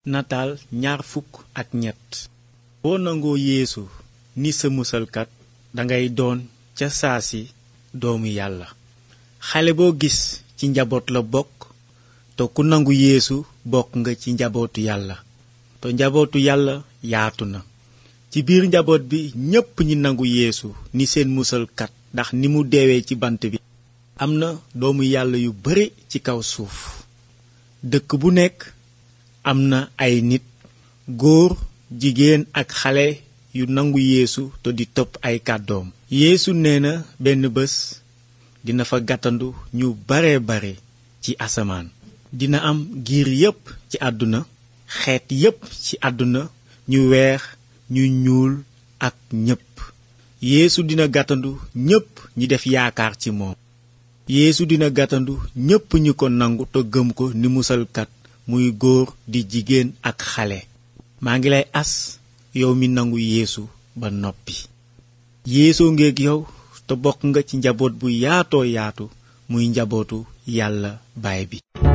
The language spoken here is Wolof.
nataal ñaar fukk ak ñett boo nangoo yeesu ni sa musalkat dangay doon ca saa si doomu yàlla xale boo gis ci njaboot la bokk te ku nangu yeesu bokk nga ci njabootu yàlla te njabootu yàlla yaatu na ci biir njaboot bi ñépp ñi nangu yeesu ni seen musalkat ndax ni mu deewee ci bant bi am na doomu yàlla yu bare ci kaw suuf dëkk bu nekk am na ay nit góor jigéen ak xale yu nangu yeesu te di topp ay kàddoom yeesu nee na benn bés dina fa gàttandu ñu bare bare ci asamaan dina am giir yépp ci àdduna xeet yépp ci àdduna ñu weex ñu ñuul ak ñépp yeesu dina gàttandu ñépp ñi def yaakaar ci moom yeesu dina gàttandu ñépp ñi ko nangu te gëm ko ni musalkat muy góor di jigéen ak xale maa ngi lay as yow mi nangu yeesu ba noppi yeesoo ngeeg yow te bokk nga ci njaboot bu yaatoo yaatu muy njabootu yàlla baay bi